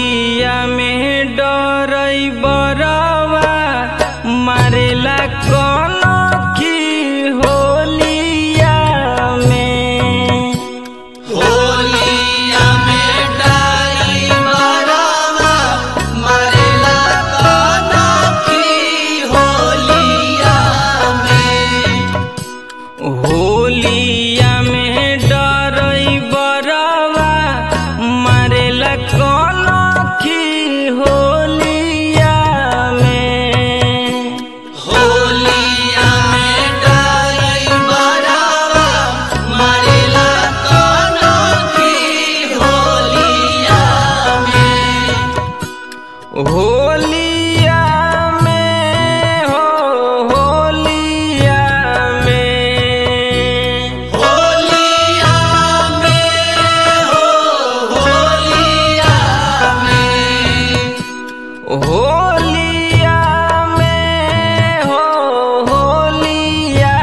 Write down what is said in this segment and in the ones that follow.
होलिया में डरई बरवा मारेला कौन की होलिया में होलिया में डाई मरवा मरेला कनखी होलिया में होलिया में डरई बरवा मारेला कौन की होलिया में होलिया में डाई मरवा मरेला कनखी होलिया में होलिया में हो होलिया में होलिया में हो होलिया में होलिया में हो होलिया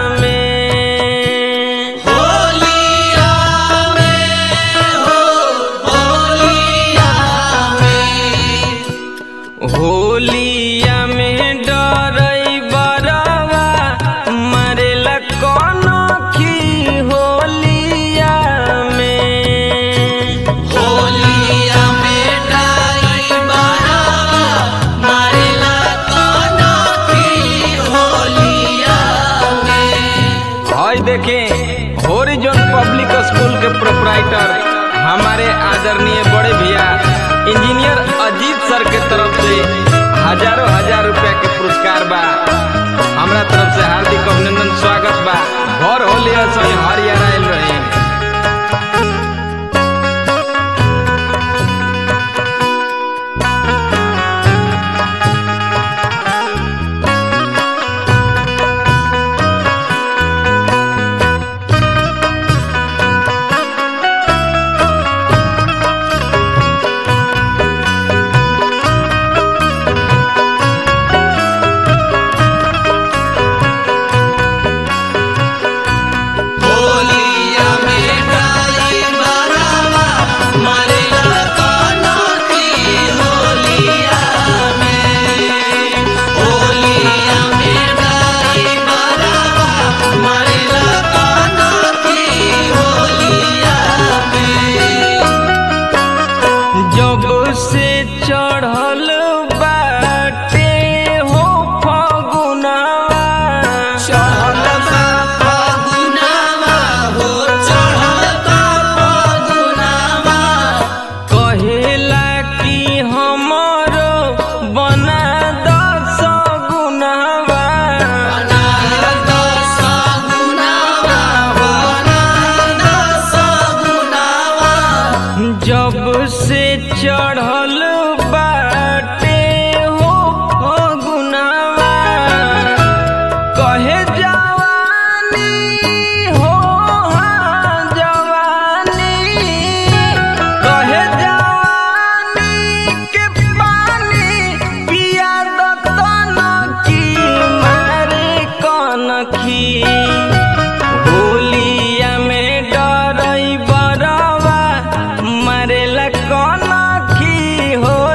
में होलिया में हो होलिया में होलिया में डरई बरवा मरेला कौन की होलिया में होलिया में डाई बरवा मारेला कनखी होलिया में आज देखें होरिजोन पब्लिक स्कूल के प्रोपराइटर हमारे आदरणीय बड़े भैया इंजीनियर अजीत सर के तरफ से हजारों हजार रुपया के पुरस्कार बा हमरा तरफ से हार्दिक अभिनंदन स्वागत बा घर होली सही हरियर आयल रहे होलिया में डाई बरवा मरेला कनखी होलिया में होलिया में डाई बरवा मरेला कनखी होलिया में जब से चढ़ल बाटे हो फगुनवा चढ़ल बा फगुनवा हो चढ़ल बा फगुनवा कहेला कि हमर बना दस गुनवा अनाद सगुनवा अनाद सगुनवा जब से चढ़ल बाटे हो फगुनवा कहे जवानी हो हाँ जवानी कहे जवानी के पानी पिया दतन की मारे कनखी होलिया में डरई बरवा मरेला कनखी हो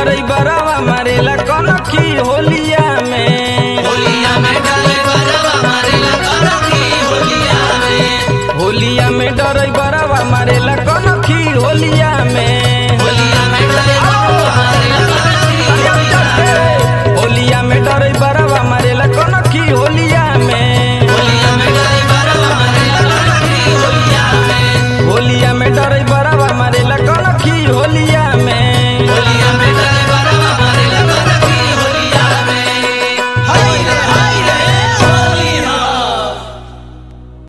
डरई बरवा मारेला कनखी होलिया में होलिया में डले बरवा मारेला करखी होलिया में होलिया में डरई